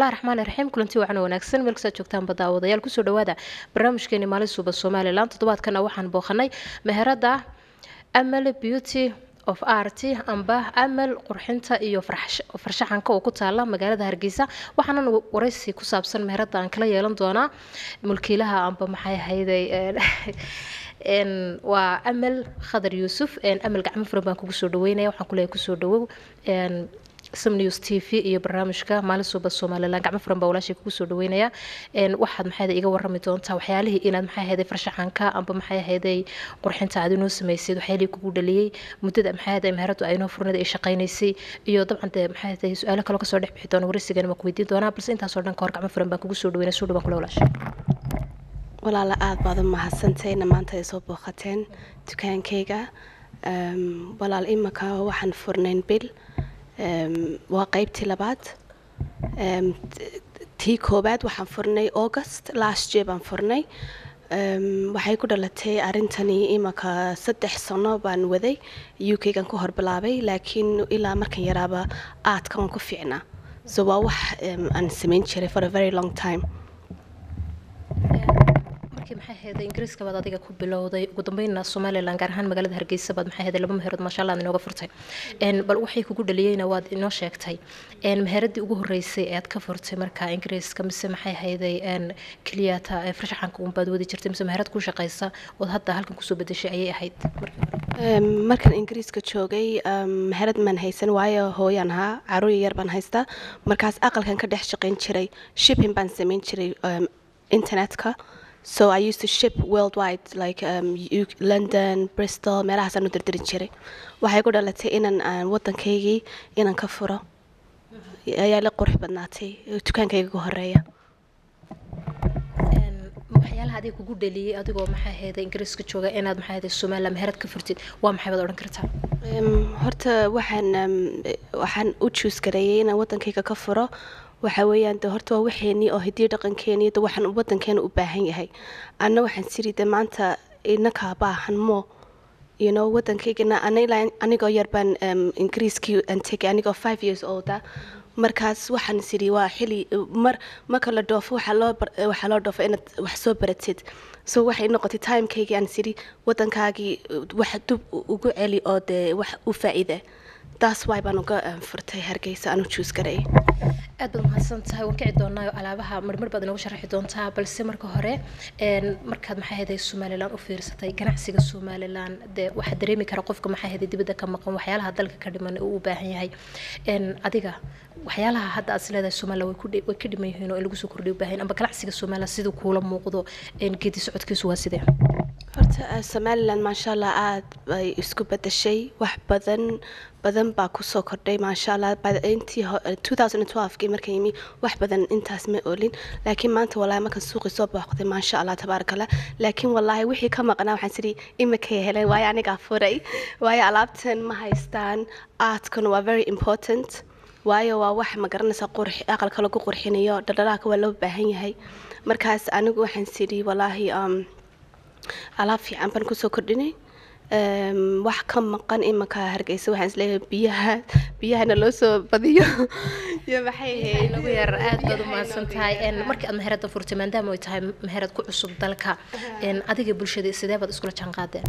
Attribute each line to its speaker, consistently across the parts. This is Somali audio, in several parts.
Speaker 1: bismillahi raxmaani raxiim kulanti wacan wanaagsan meel kastaad joogtaanba daawadayaal kusoo dhawaada barnaamijkeeni maalin suuba somalilan toddobaadkana waxaan booqanay meherada amal beauty of art amba amal qurxinta iyo farshaxanka oo ku taala magaalada hargeysa waxaanan waraysi ku saabsan meherada aan kala yeelan doonaa mulkiilaha amba maxay ahayday waa amal khadar yuusuf amal gacmo furan baan kugu soo dhaweynaya waxaan kuleeyahay kusoo dhawow sam news t v iyo barnaamijka maalin suuba somalilan gacmo furan baa walaashay kugu soo dhaweynaya waxaad maxay iga warami doontaa waxyaalihii inaad maxay ahayday farshaxanka amba maxay ahayday qurxinta aad inoo samaysid waxyaalihii kugu dhaliyey muddada maxay ahayday meheradu ay inoo furnida ay shaqaynaysay iyo dabcan dee maxay ahayday su-aalo kaloo kasoo dhex bixi doona waraysigana ma ku weydiin doonaa balse intaasoo dhan ka hor gacmo furan baan kugu soo dhaweynaya soo dhawaan kula walaashay
Speaker 2: walaala aada baad u mahadsantayna maanta ay soo booqateen dukaankayga walaal imaka waxaan furnayn bil waa qeybtii labaad tii koobaad waxaan furnay august last year baan furnay waxay ku dhalatay arrintani imaka saddex sano baan waday u k gan ku hor bilaabay laakiin ilaa markan yaraaba aadka waan ku fiicnaa so waa wax aan samayn jiray for a very long time
Speaker 1: markii maxay ahayday ingiriiska baad adiga ku bilowday ugu dambeynna somalilan gaar ahaan magaalada hargeysa baad maxay ahayday laba meherood maasha allah inooga furtay bal waxay kugu dhaliyeyna waad inoo sheegtay meheradii ugu horeysay ee aad ka furtay marka ingiriiska mise maxay ahayday keliyata farshaxanka unbaad wadi jirtay mise meherad ku shaqaysa ood hadda halkan kusoo bedeshay ayay ahayd
Speaker 2: markan ingiriiska joogay meherad maan haysan waayo hooyaan ahaa caruur yar baan haystaa markaas aqalkan ka dhex shaqayn jiray shipping baan samayn jiray internetka so i used to ship worldwide like um, london bristol meelahaasaan u dirdirin jiray waxay ku dhalatay inaan aan waddankaygii inaan ka furo ayaa la qurux badnaatay dukaankayga ka horeeya
Speaker 1: waxyaalaha adiga kugu dhaliyey adigoo maxay ahayday ingiriiska jooga inaad maxay ahayday somaliland meherad ka furtid waa maxay baad odhan kartaa
Speaker 2: horta waxaan waxaan u juus gareeyay inaan waddankayga ka furo waxa weeyaan de horta waa waxeenii oo hidiyo dhaqankeeni de waxaan waddankeena u baahan yahay anna waxaan siri de maanta inakaa baahan mo you know waddankaygana anigoo yar baan ingiriiskii aan tegay anigoo five years olda markaas waxaan siri waa xili mar marka la dhoofo waxaa loo waxaa loo dhoofo inaad wax soo baratid so waxay noqotay timekaygii aan siri waddankaagii wax dub ugu celi oo dee wax u faa'iida taas waay baan uga furtay hargeysa aan u juus gareeyay
Speaker 1: aad baad mahadsan tahay waan kici doonaa alaabaha marmar baad inoogu sharaxi doontaa balse marka hore markaad maxay ahayday somalilan u fiirsatay ganacsiga somalilan dee waxaa dareemi kara qofka maxay ahayday dibadda ka maqan waxyaalaha dalka ka dhiman uu u baahan yahay adiga waxyaalaha hadda aad isleedahay somalilan way ka dhiman yihiin oo in lagu soo kordhiy u baahan amba ganacsiga somalilan siduu kuula muuqdo geedi socodkiisu waa sidee
Speaker 2: horta somalilan maasha allah aada bay isku bedeshay wax badan badan baa kusoo kordhay maasha allah intii two thousand twelvekii markan yimi wax badan intaas ma olin laakiin maanta walahi markan suuqii soo booqday maasha allah tabaaraka allah laakiin wallaahi wixii ka maqnaa waxaan sidii imikay heleen waayo anigaa furay waayo alaabtan ma haystaan aadkuna waa very important waayo waa wax ma garanaysa qurx aqalka lagu qurxinayo dhaldhalaalka waa loo baahan yahay markaas anigu waxaan sidii wallaahi alaab fiican baan kusoo kordhinay wax ka maqan imanka hargeysa waxaan isleeyahay biyaha biyahana loo soo badiyo iyo maxay
Speaker 1: nagu yar aad baad u mahadsan tahay markii aad meherada furtay maadaama ay tahay meherad ku cusub dalka adiga bulshada sidee baad iskula jaan qaadeen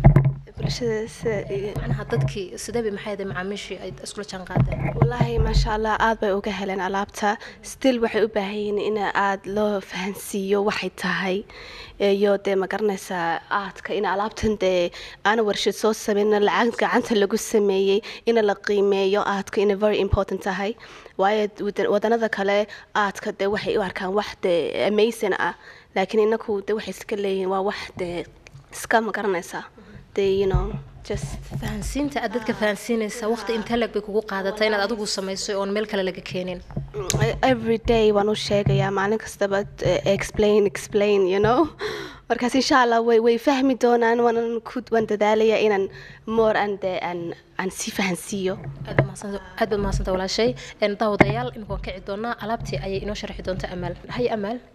Speaker 1: macnaha dadkii sidee bay maxay ahayd macaamiishii ay iskula jaan qaadeen
Speaker 2: wallaahi maasha allah aad bay uga heleen alaabta still waxay u baahan yihiin in aad loo fahansiiyo waxay tahay iyo dee ma garanaysaa aadka in alaabtan dee aana warshad soo sameyn lacag gacanta lagu sameeyey in la qiimeeyo aadka inay very important tahay waayo wadanada kale aadka dee waxay u arkaan wax dee amazing ah laakiin inaku dee waxay iska leeyihiin waa wax dee iska ma garanaysaa dee you know
Speaker 1: fahansiinta aad dadka fahansiinaysa waqti intee leg bay kugu qaadatay inaad adigu samaysay oon meel kale laga keenin
Speaker 2: every day waan u sheegayaa maalin kastaba explain explain you know markaas insha allah way way fahmi doonaan waanan ku waan dadaalaya inaan more and aan aan si fahansiiyo
Speaker 1: aad baad mahadsanta walaashay daawadayaal imika waan kici doonaa alaabtii ayay inoo sharaxi doontaa amaal hay amaal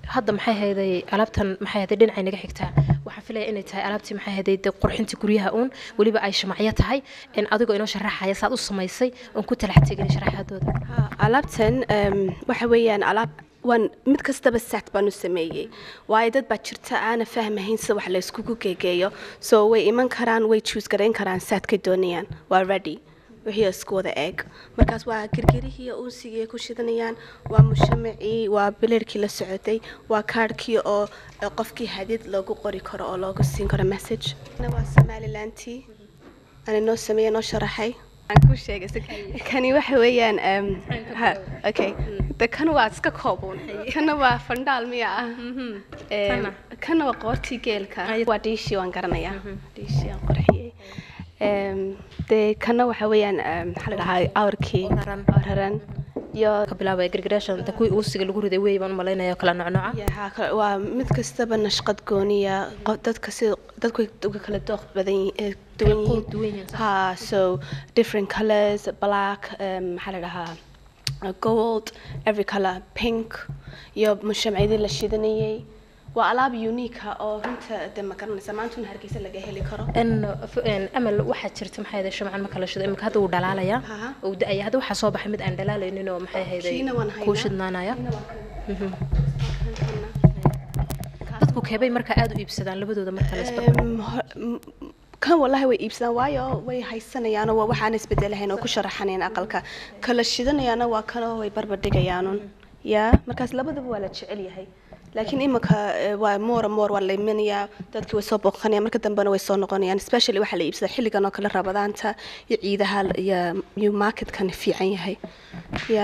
Speaker 1: hadda maxay hayday alaabtan maxay hayday dhinacay naga xigtaa waxaan filaya inay tahay alaabtii maxay hayday dee qurxintii guryaha uun weliba ay shamacyo tahay in adigoo inoo sharaxaya saad u samaysay oon ku talax tegin sharaxaadooda
Speaker 2: Ha, alaabtan em, waxa weeyaan alaab waan mid kastaba set baan u sameeyey waayo dad baa jirta aana fahmahayn sida wax la iskugu geegeeyo so way iman karaan way choose garayn karaan setkay doonayaan waa ready wixii isku wada eeg markaas waa girgirihii unsigii ay ku shidanayaan waa mushamacii waa bilerkii la socotay waa kaarhkii oo oo qofkii hadid loogu qori karo oo loogu siin karo message Kana waa somalilantii ana noo sameeye noo sharaxay aan ku sheegay si- kani waxa weeyaan em, ha, okay de kan waa iska koobuun kana waa fandhaal miya ah Em,
Speaker 1: Kana?
Speaker 2: kana waa qoortii geelka
Speaker 1: Ay-
Speaker 2: waa dhiishii waan garanayaa dhiishii aan qorxiyey Em, de kana waxa weeyaan em, maxaa la dhahaa awrkii
Speaker 1: Oo raran.
Speaker 2: oo raran iyo
Speaker 1: ka bilaabaya gargaraashan inta kuwii uusiga lagu riday wey baan u malaynaya oo kala nocnoca
Speaker 2: Ya, haa, kale- waa mid kastaba nashqad gooniya qof- dadka si dadku way uga kala dooq badan yihiin- eh, duwan
Speaker 1: Kala quud duwan yihiin,
Speaker 2: yihiin
Speaker 1: sax.
Speaker 2: ha so different colors black um, maxaa la dhahaa uh, gold every color pink iyo mushamciyadii la shidanayay waa alaab unique ah oo runta de ma garanaysa maantuna hargeysa laga heli karo
Speaker 1: n n amal waxaa jirta maxay hayday shamcan ma kala shido imika hadda wuu dhalaalayaa
Speaker 2: Aha.
Speaker 1: uu da-aya hadda waxaa soo baxay mid aan dhalaalaynin oo maxay hayday
Speaker 2: Kiina waan haynaa.
Speaker 1: kuu shidnaanaya
Speaker 2: Kiina waa kan. Kan, kana.
Speaker 1: dadku keebay marka aada u iibsadaan labadooda marka la isba
Speaker 2: Em, ho- m- kan wallahi way iibsadaan waayo way haysanayaan waa waxaan isbedelahayn oo ku sharaxanayn aqalka kala shidanayaana waa kanoo way barbardhigayaanun ya markaas labadaba waa la jecel yahay laakiin imika eh, waa moora moor waa la imanayaa dadkii way soo booqanayaan marka dambena way soo noqonayaan especially waxaa la iibsadaa xilligan oo kale rabadaanta iyo ciidaha iyo iyo marketkan fiican yahay ya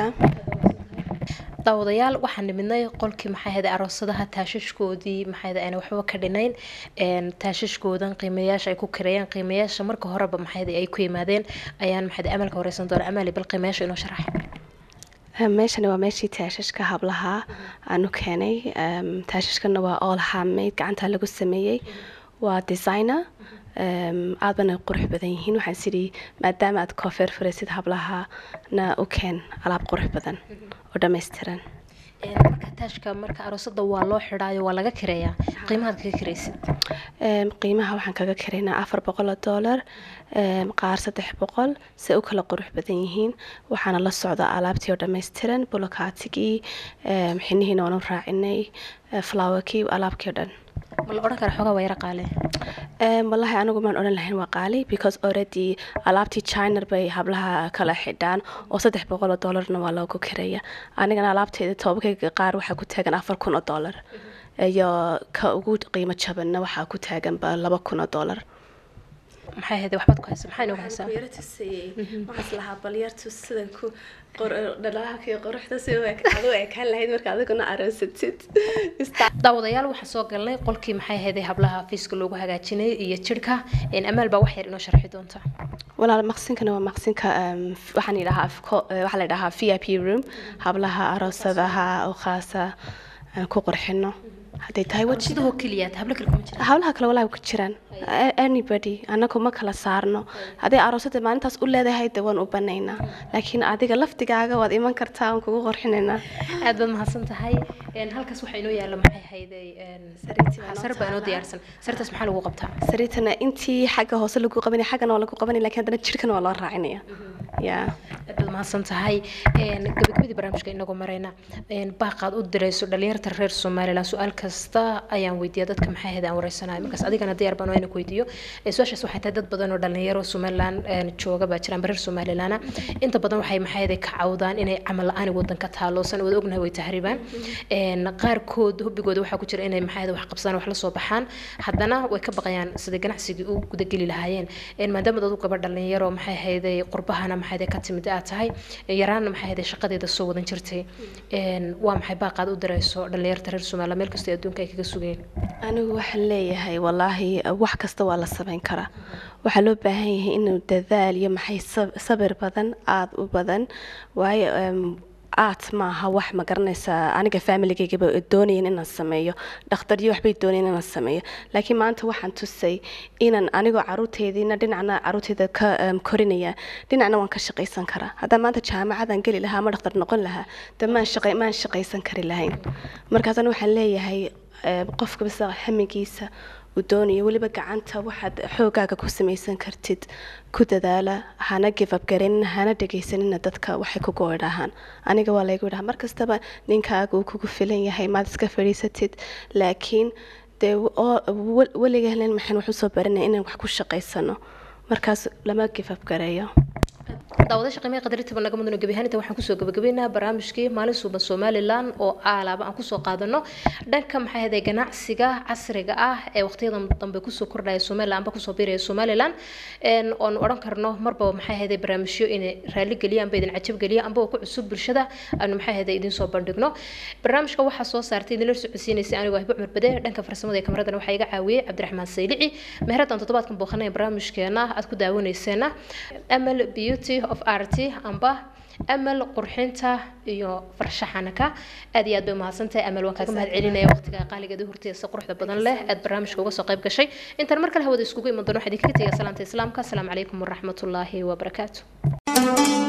Speaker 1: daawadayaal waxaan nimidnay qolkii maxay hayday aroosadaha taashashkoodii maxay hayday ayna waxba ka dhinayn een taashashkoodan qiimayaasha ay ku kareeyaan qiimayaasha marka horeba maxay hayday ay ku yimaadeen ayaan maxay hayday amalka horeysan doona amaali bal qiimayaasha inoo sharax
Speaker 2: meeshani waa meeshii taashashka hablaha aanu keenay Em, taashashkana waa all handmade gacanta lagu sameeyey waa designer Em, aad bana qurux badan yihiin waxaan sidhi maadaama aad koofeer furaysid hablahana u keen alaab qurux badan oo dhammaystiran
Speaker 1: Een, marka taashka marka aroosada waa loo xidhaayo waa laga kareeyaa qiimahaad kaga kareysid
Speaker 2: Em, qiimaha waxaan kaga karaynaa afar boqol oo dollar em, qaar saddex boqol se u kala qurux badan yihiin waxaana la socda alaabtii oo dhammaystiran bulokaatigii em, xinihiina waan u raacinay eh, flowerkii alaabkii oo dhan
Speaker 1: ma la odhan kara xoogaa waa yara qaale
Speaker 2: Em, wallahi anigu maan odhan lahayn waa qaali because already alaabtii china bay hablaha kala xidhaan oo saddex boqol oo dollarna waa loogu kareeya anigana alaabteeda toobakayga qaar waxaa ku taagan afar kun oo dollar iyo ka ugu qiimo jabanna waxaa ku taaganba laba kun oo dollar
Speaker 1: maxay hayday waxbaad ku haysa maxaa inoogu haysaa
Speaker 2: waxaaslahaa balyartu sidan ku dhalaakii qoruxda si adu ekaan lahayd marka adiguna aroosatid
Speaker 1: daawadayaal waxaa soo galnay qolkii maxay hayday hablaha fiiska loogu hagaajinayay iyo jirhka een amaal baa wax yar inoo sharxi doonta
Speaker 2: walaal maqsinkana waa maqsinka em, waxaan yidhahaa afko- eh, waxaa la yidhahaa v i p room hablaha aroosadaha oo khaasa aan ku qurxino hadday tahay waji
Speaker 1: sidoo keliyaad hablo kale kuma jira
Speaker 2: hawlaha kale walaahi ku jiraan A- anybody anagu ma kala saarno hadday aroosada maalintaas u leedahay de waan u banaynaa laakiin adiga laftigaaga waad iman kartaa waan kugu qorxinaynaa
Speaker 1: aad baad mahadsan tahay een halkaas waxaa inoo yaalla maxay hayday een
Speaker 2: Sariirtii baa noo
Speaker 1: sar baa inoo
Speaker 2: taala.
Speaker 1: diyaarsan sartaas maxaa lagu qabtaa
Speaker 2: sariirtana intii xagga hoose lagu qabanaya xaggana waa lagu qabanaya laakiin haddana jirkana waa loo raacinaya ya
Speaker 1: aad baad mahadsan tahay een gabagabadii barnaamijka inagoo marayna een baaqaad u dirayso dhalinyarta reer somalilan su-aal kasta ayaan weydiiya dadka maxay hayday aan wareysanayo markaas adigana diyaar baan waa inaan ku weydiiyo Ee, su-aashaas waxay tahay dad badan oo dhalinyaro somalilan een jooga baa jiraan reer somalilana inta badan waxay maxay hayday ka cawdaan inay camal la-aan wadanka taaloosan wada ognahay way tahribaan een qaarkood hubigooda waxaa ku jira inay maxay hayday wax qabsadaan wax la soo baxaan haddana way ka baqayaan sidai ganacsigii u gudageli lahaayeen een maadaama dad u gaba dhalinyaro maxay hayday qurbahana maxay hayday ka timid aad tahay yaraanna maxay hayday shaqadeeda soo wadan jirtay een waa maxay baaqaad u dirayso dhalinyarta reer somaliland meel kastoo adduunka ay kaga sugeen
Speaker 2: anigu waxaan leeyahay wallaahi wax kasta waa la samayn karaa waxaa loo baahan yahay inuu dadaal iyo maxay sab- sabir badan aada u badan waayo em, art maaha wax ma garanaysaa aniga familigaygaba doonayeen inaan sameeyo dhakhtaryo waxbay doonayeen inaan sameeyo laakiin maanta waxaan tusay inaan anigoo caruurteediina dhinacna caruurteeda ka em, korinaya dhinacna waan ka shaqaysan karaa haddaan maanta jaamacadan geli lahaa ama dhakhtar noqon lahaa de maan shaqa maan shaqaysan kari lahayn markaasana waxaan leeyahay em, qofka bisa hamigiisa uu doonayo weliba gacanta waxaad xoogaaga ku samaysan kartid ku dadaala hana give up garin hana dhegaysanina dadka waxay kugu idhahaan aniga waa laygu idhaha mar kastaba ninkaaga uu kugu filan yahay maad iska fadhiisatid laakiin dee oo- wel- weliga helen maxaan wax usoo baranaya inaan wax ku shaqaysano markaas lama give up gareeyo
Speaker 1: daawadayaasha qiimaha qadarintiba naga mudano gebi ahaan inta waxaan kusoo gabagabeynaa barnaamijkii maalin suuban somalilan oo aalaaba aan kusoo qaadano dhanka maxay ahayday ganacsiga casriga ah ee waqtiyadan dambe kusoo kordhaya somalilan amba kusoo biiraya somalilan een oon odhan karno marbaba maxay ahayday barnaamijyo inay raali geliyaan amba idin cajab geliya amba oo ku cusub bulshada aanu maxay ahayday idin soo bandhigno barnaamijka waxaa soo saartay idinla socodsiinaysay anigu ahba cumar bade dhanka farsamada ee kamaradana waxaa iga caawiyey cabdiraxmaan saylici meheradan toddobaadkan booqanaya barnaamijkeena aad ku daawanayseena amal beauty of art amba amal qurxinta iyo farshaxanaka aad iyo aad bay umahadsantahay amal waan kaaga mahad celinaya waqtiga qaaligeeda horteesa quruxda badan leh aad barnaamijka uga soo qayb gashay intaan mar kale hawada iskugu iman doono waxaa idinkaga tegaya salaanta islaamka asalaamu calaykum waraxmatullaahi wabarakaatu